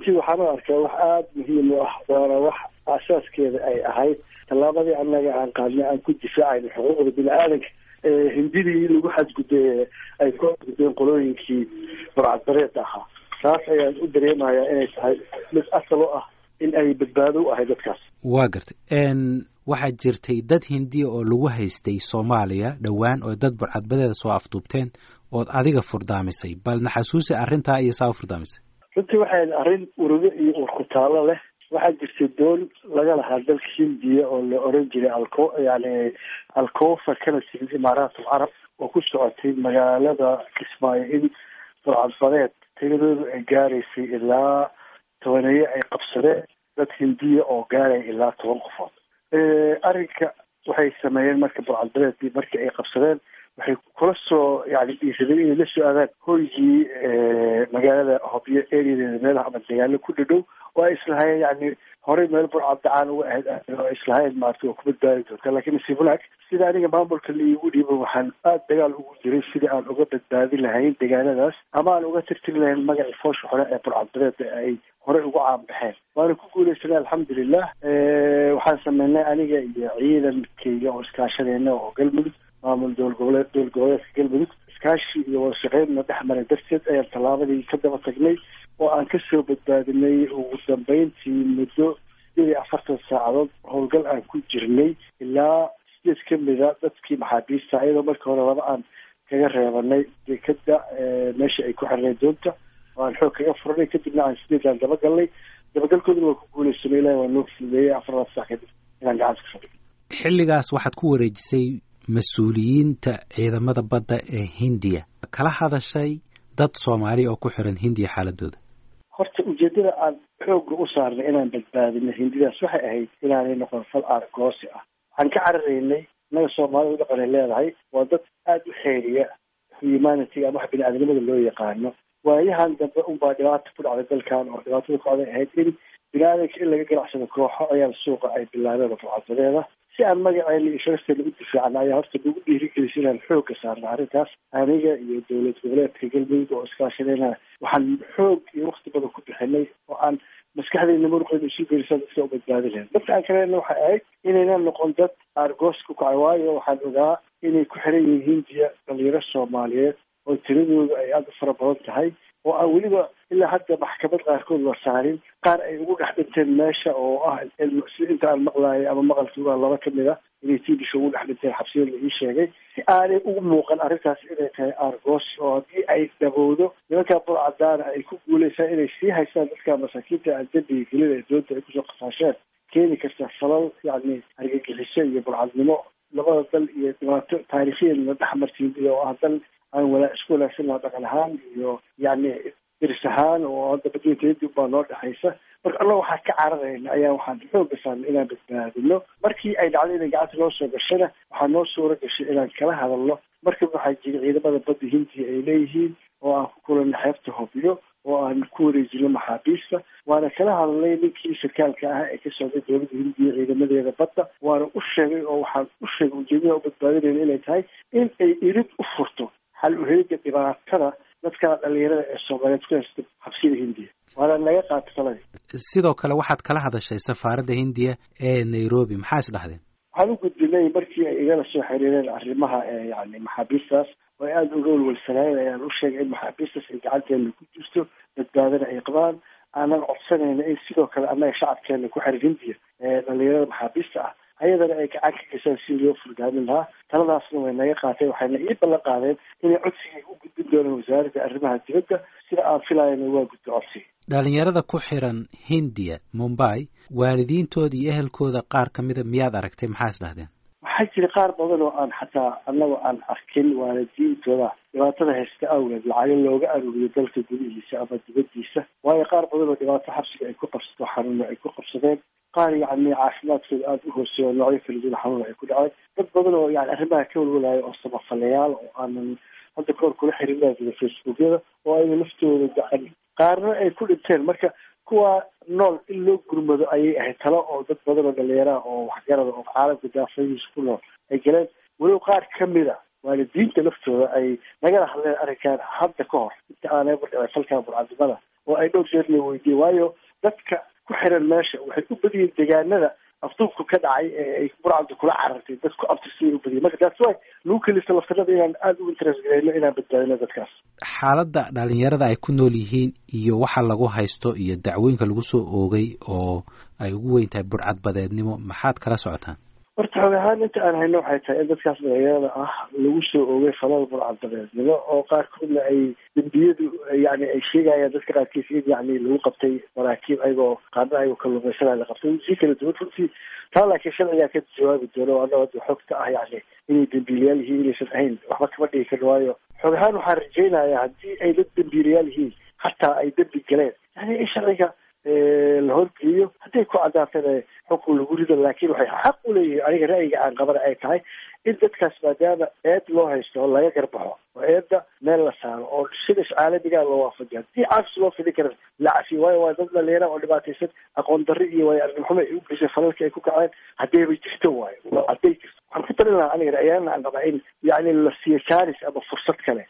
runtii waxaan u arkaa wax aada muhiim u ah waana wax aasaaskeeda ay ahayd tallaabadii annaga aan qaadnay aan ku difaacayno xuquuqda bini aadanka hindidii lagu xadgudbay ay ku xadgudbeen qolooyinkii burcadbareeda ahaa taas ayaan u dareemayaa inay tahay mid asal u ah in ay badbaado u ahay dadkaas waa gartay waxaa jirtay dad hindiya oo lagu haystay soomaaliya dhowaan oo dad burcadbadeeda soo afduubteen ood adiga furdaamisay bal naxasuusi arrintaa iyo saa u furdaamisay runtii waxay arrin urugo iyo urkutaalo leh waxaa jirtay doon laga lahaa dalka hindiya oo la oran jiray alco yani alcofa kana timid imaaraat alcarab oo ku socotay magaalada kismaayo in burcadbadeed tiradoodu ay gaaraysay ilaa tobaneeye ay qabsadeen dad hindiya oo gaaraya ilaa toban qofood arrinka waxay sameeyeen marka burcadbadeedkii markii ay qabsadeen waxay kula soo yani dhiisadeen inay la soo aadaan hoygii magaalada hobyo areadeeda meelaha ama dagaalo ku dhadhow oo ay islahayeen yani horey meel burcadacaan uga ahayd oo islahayeen maarata oo ku badbaadi doonta lakin nasiib wanaag sida aniga maamulka laigu dhiibo waxaan aada dagaal ugu jiray sidii aan uga badbaadi lahayn degaanadaas ama aan uga tirtiri lahayn magacii foosha hore ee burcadbadeeda ay horey ugu caanbaxeen waana ku guuleysanay alxamdulilah waxaan sameynay aniga iyo ciidankayga oo iskaashadeena oo galmudug maamul dowla goboleed dowla goboleedka galmudug iskaashi iyo wadashaqeynna dhex maray darteed ayaan tallaabadii ka daba tagnay oo aan kasoo badbaadinay ugu dambeyntii muddo sideed iyo afartan saacadood howlgal aan ku jirnay ilaa sideed kamida dadkii maxaabiista iyadoo markii hore laba aan kaga reebanay dekada meesha ay ku xirnay doonta oo aan xoog kaga furanay kadibna aan sideedaan dabagalnay dabagalkooduna waa ku guuleysanay ilahi waa noo fududeeyey afarlaad sac kadib inaan gacanta ka fadhiyo xilligaas waxaad ku wareejisay mas-uuliyiinta ciidamada badda ee hindiya kala hadashay dad soomaali oo ku xiran hindiya xaaladooda horta ujeedada aan xoogga u saarnay inaan badbaadino hindidaas waxay ahayd inaanay noqon fal aargoosi ah waxaan ka cararaynay innaga soomaalida dhaqanay leedahay waa dad aada u xeeriya humanity ama wax bini-aadnimada loo yaqaano waayahan dambe unbaa dhibaata ku dhacday dalkan oo dhibaatada ku dhacday ahayd in bini-aadanka in laga ganacsado kooxo ayaa suuqa ay bilaabeen burcadadeeda si aan magaceena iyo sharafteena u difaacna ayaa horta nagu dhiirigelisa inaan xoogga saarna arrintaas aniga iyo dowlad goboleedka galmudug oo iskaashadayna waxaan xoog iyo wakti badan ku bixinay oo aan maskaxdeyna muruqeyna isu gelisa dadka u badbaadi lahayn dadka aan kalena waxay ahayd inaynan noqon dad aargoos ku kacay waayo waxaan ogaa inay ku xiran yihiin hindiya dhalinyaro soomaaliyeed oo tiradoodu ay aada u fara badan tahay oo aan weliba ilaa hadda maxkamad qaarkood la saarin qaar ay ugu dhex dhinteen meesha oo ah si inta aan maqlaayay ama maqalkii waa laba kamid a inay tiibisha ugu dhex dhinteen xabsiyada la ii sheegay si aanay ugu muuqan arrintaas inay tahay aargoos oo haddii ay dhabowdo nimankaa burcadaana ay ku guuleysaan inay sii haystaan dadka masaakiinta aan dembiga gelin ee doonta ay kusoo qasaasheen keeni karta falal yacni argagixiso iyo burcadnimo labada dal iyo dhibaato taariikhiyan dhex martiin iyo ah dal aan walaa isku wanaagsan laha dhaqan ahaan iyo yacni diris ahaan oo hadda badweynteedii baa noo dhexaysa marka alla waxaa ka cararayna ayaa waxaan xooga saarnay inaan badbaadino markii ay dhacday inay gacanta noo soo gashana waxaa noo suura gashay inaan kala hadalno markaba waxaa jira ciidamada badda hindiya ay leeyihiin oo aan ku kulanay xeebta hobyo oo aan ku wareejino maxaabiista waana kala hadalnay ninkii sarkaalka ah ee ka socday dowladda hindiya ciidamadeeda badda waana u sheegay oo waxaan u sheegay ujeedada u badbaadinayna inay tahay in ay irid u furto xal uhelida dhibaatada dadka dhalinyarada ee soomaaliyeed ku haysta xabsiyada hindiya waana naga qaata taladii sidoo kale waxaad kala hadashay safaaradda hindiya ee nairobi maxaa is dhahdeen waxaan u gudbinay markii ay igala soo xiriireen arrimaha yani maxaabiistaas oo ay aada uga walwalsanaayeen ayaan u sheegay in maxaabiistaas ay gacanteena ku jirto badbaadana ay qabaan aanan codsanayna in sidoo kale annaga shacabkeena ku xiran hindiya ee dhalinyarada maxaabiista ah ayadana ay gacan ka gashaan si loo furdaamin lahaa taladaasna way naga qaateen waxayna ii ballan qaadeen inay codsigay u gudbin doonaan wasaaradda arrimaha dibadda sida aan filayana waa gudbo codsiga dhalinyarada ku xiran hindiya mumbai waalidiintooda iyo ehelkooda qaar ka mida miyaad aragtay maxaa is dhahdeen waxaa jira qaar badan oo aan xataa annaga aan arkin waalidiintooda dhibaatada haysta awgeed lacago looga aruuriyo dalka gudihiisa ama dibaddiisa waayo qaar badan oo dhibaato xabsiga ay ku qabsato xanuuno ay ku qabsadeen qaar yacni caafimaadkooda aada u hooseeyo noocyo kala duwan xanuun ay ku dhaceen dad badan oo yani arrimaha ka walwalayo oo samafalayaal oo aanan hadda kahor kula xiriirnaa jira facebookyada oo ayna laftooda gacan qaarna ay ku dhinteen marka kuwa nool in loo gurmado ayay ahayd talo oo dad badan oo dhalinyaraha oo waxgarada oo caalamka daafadiisa ku nool ay galeen weliba qaar kamid a waalidiinta laftooda ay nagala hadleen arrinkan hadda ka hor inta aanay burdhicin falkan burcadnimada oo ay dhowr jeerna weydiiyey waayo dadka ku xiran meesha waxay u badiyeen deegaanada afduubku ka dhacay ee ay burcadda kula carartay dadku abtirsiyay u badiyay marka taas way lagu kelisa laftirada inaan aada u interest gareyno inaan badbaadino dadkaas xaaladda dhalinyarada ay ku nool yihiin iyo waxa lagu haysto iyo dacwooyinka lagu soo oogay oo ay ugu weyn tahay burcadbadeednimo maxaad kala socotaan horta xoog ahaan inta aan hayno waxay tahay in dadkaas dhalinyarada ah lagu soo oogay falal burcadbadeednimo oo qaarkoodna ay dembiyadu yani ay sheegayaan dadka qaarkiis in yani lagu qabtay maraakiib ayagoo qaarna ayagoo kalluumaysanaya la qabtay si kala duwan runtii taa laakiin sharcigaa ka jawaabi doono o annaga xogta ah yani inay dembiilayaal yihiin inaysan ahayn waxba kama dhigi karin waayo xoog ahaan waxaan rajaynayaa haddii ay dad dembiilayaal yihiin hataa ay dembi galeen yani in sharciga la horgeeyo hadday ku caddaatana xukun lagu rido laakiin waxay xaq u leeyihiin aniga ra'yiga aan qabana ay tahay in dadkaas maadaama eed loo haysto oo laga garbaxo oo eedda meel la saaro oo sida caalamigaa loo waafajiyo haddii caafis loo fidi kara la cafiyo waayo waa dad dhalinyara oo dhibaataysan aqoon darri iyo waayo arnimxumo ay u geysay falalka ay ku kaceen haddayba jirto waayo hadday jirto waxaan ku talin lahaa aniga ra'yaana aan qabaa in yacni la siiyo jaanis ama fursad kale